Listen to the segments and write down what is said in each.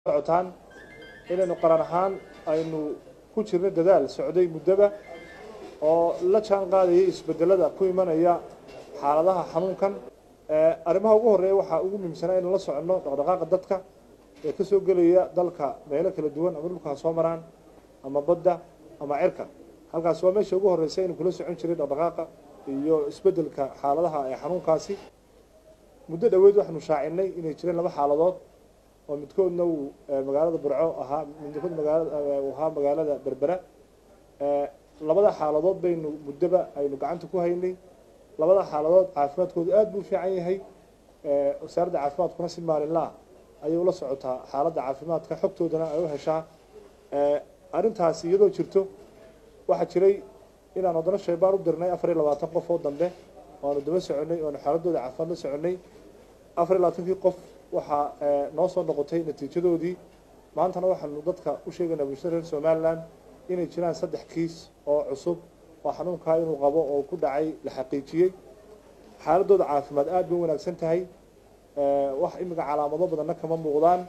socotaan inaynu qaran ahaan aynu ku jirno dadaal socday muddaba oo la jaan qaadayay isbedelada ku imanaya xaaladaha xanuunkan arrimaha ugu horreeya waxaa ugu muhiimsanaa inaan la soconno dhaqdhaqaaqa dadka ee ka soo gelaya dalka meelo kala duwan ama dhulka ha soo maraan ama badda ama cirka halkaas waa meesha ugu horreysa inuu kula socon jiray dhaqdhaqaaqa iyo isbedelka xaaladaha ee xanuunkaasi muddo dhoweed waxaanu shaacinay inay jireen laba xaaladood oo midkoodna uu magaalada burco ahaa midkood magaalada ahaa magaalada berbera labada xaaladood baynu muddoba aynu gacanta ku haynay labada xaaladood caafimaadkoodu aada buu u fiican yahay wasaaradda caafimaadkuna si maalinla ah ayay ula socotaa xaaladda caafimaadka xogtoodana ay u heshaa arrintaasi iyadoo jirto waxaa jiray inaan wadano shaybaan u dirnay afar iyo labaatan qof oo dambe oanu daba soconay oanu xaaladooda caafimaad la soconay afar iyo labaatankii qof waxaa noo soo noqotay natiijadoodii maantana waxaanu dadka u sheegaynaa bulshada reer somalilan inay jiraan saddex kiis oo cusub oo xanuunkaa inuu qabo oo ku dhacay la xaqiijiyey xaaladooda caafimaad aada bay u wanaagsan tahay wax imika calaamado badanna kama muuqdaan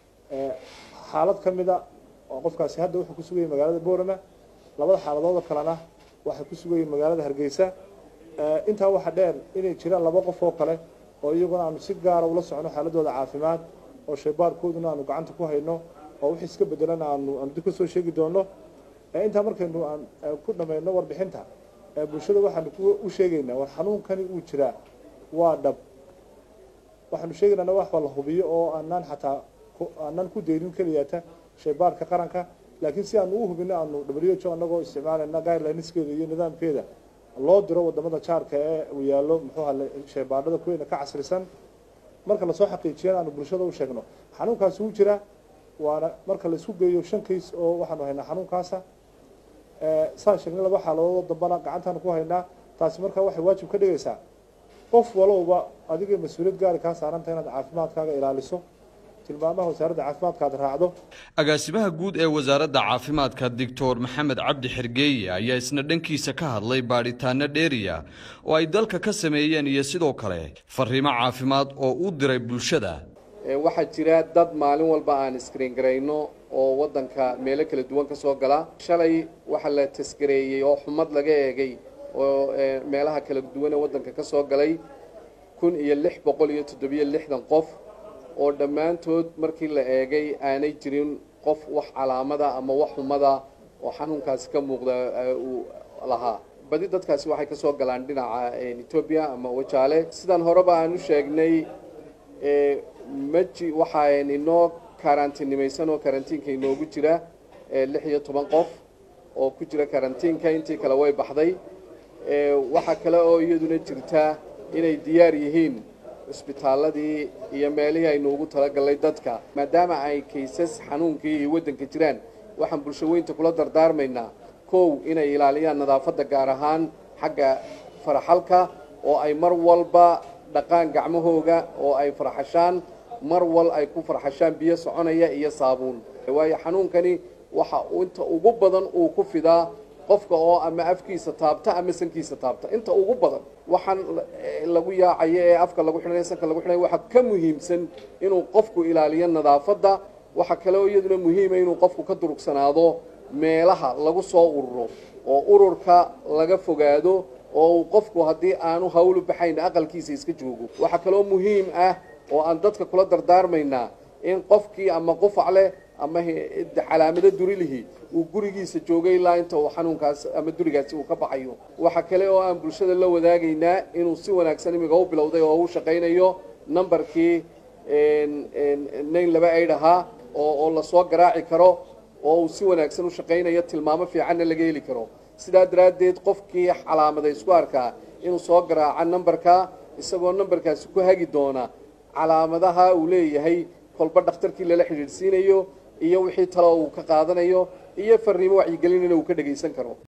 xaalad ka mida oo qofkaasi hadda wuxuu ku sugayay magaalada boorama labada xaaladooda kalena waxay ku sugayeen magaalada hargeysa intaa waxaa dheer inay jiraan laba qof oo kale oo iyaguna aanu si gaara ula socono xaaladooda caafimaad oo shaybaarkooduna aanu gacanta ku hayno oo wixii iska bedelana aanu aanu dib ka soo sheegi doono intaa markaynu aan ku dhamayno warbixinta bulshada waxaanu u sheegaynaa war xanuunkani uu jiraa waa dhab waxaanu sheegaynaa wax la hubiyo oo aanaan xataa aanaan ku daynin keliyata shaybaarka qaranka laakiin si aanu u hubino aanu w h o anagoo isticmaalayna guidelineskeeda iyo nidaamkeeda loo diro wadamada jaarka ee uu yaallo muxuu hale shaybaadhada kuweyna ka casrisan marka lasoo xaqiijiyana aanu bulshada u sheegno xanuunkaasi wuu jiraa waana marka la isku geeyo shan kays oo waxaanu haynaa xanuunkaasa saan sheegnay laba xaaladoodoo dambana gacantaanu ku haynaa taasi markaa waxay waajib ka dhigaysaa qof walowba adigay mas-uuliyad gaari kaa saaranta inaad caafimaadkaaga ilaaliso tilmaamaha wasaaradda caafimaadka aad raacdo agaasimaha guud ee wasaaradda caafimaadka doctor maxamed cabdi xergeeye ayaa isna dhankiisa ka hadlay baadhitaano dheeriya oo ay dalka ka sameeyeen iyo sidoo kale fariimo caafimaad oo u diray bulshada waxaa jira dad maalin walba aan iskriin garayno oo waddanka meelo kala duwan ka soo gala shalay waxaa la tasgareeyey oo xumad laga eegay oo meelaha kala duwan ee waddanka ka soo galay kun iyo lix boqol iyo toddobiyo lixdan qof oo dhammaantood markii la eegay aanay jirin qof wax calaamada ama wax xumada oo xanuunkaasi ka muuqda uu lahaa badi dadkaasi waxay ka soo galaan dhinaca etoobiya ama wajaale sidaan horeba aan u sheegnay maji waxaan inoo karantiinimaysan oo karantiinka inoogu jira lix iyo toban qof oo ku jira karantiinka intii kale way baxday waxaa kale oo iyaduna jirta inay diyaar yihiin cisbitaaladii iyo meelihii aynu ugu talagalnay dadka maadaama ay kaysas xanuunkii iyo waddanka jiraan waxaan bulsho weynta kula dardaarmaynaa kow inay ilaaliyaan nadaafadda gaar ahaan xagga faraxalka oo ay mar walba dhaqaan gacmahooga oo ay farxashaan mar wal ay ku farxashaan biyo soconaya iyo saabuun waayo xanuunkani waxa inta ugu badan uu ku fidaa qofka oo ama afkiisa taabta ama sankiisa taabta inta ugu badan waxaan lagu yaacayo ee afka lagu xidhanay sanka lagu xidhanay waxaa ka muhiimsan inuu qofku ilaaliyo nadaafadda waxaa kale oo iyaduna muhiima inuu qofku ka durugsanaado meelaha lagu soo ururo oo ururka laga fogaado oo uu qofku haddii aanu hawlu baxayn aqalkiisa iska joogo waxaa kaloo muhiim ah oo aan dadka kula dardaarmaynaa in qofkii ama qufac leh ama calaamado durilihi uu gurigiisa joogay ilaa inta uu xanuunkaas ama durigaasi uu ka baxayo waxaa kale oo aan bulshada la wadaagaynaa inuu si wanaagsan imiga u bilowday oo u shaqaynayo numberkii nayn laba aid ahaa oo oo lasoo garaaci karo oo uu si wanaagsan u shaqaynayo tilmaamo fiicanna laga heli karo sidaa daraaddeed qofkii calaamada isku arkaa inuu soo garaaca numberka isagoo numberkaasi ku hagi doona calaamadaha uu leeyahay kolba dhakhtarkii lala xidhiidhsiinayo iyo wixii talo uu ka qaadanayo iyo fariimo wacyigelinina uu ka dhagaysan karo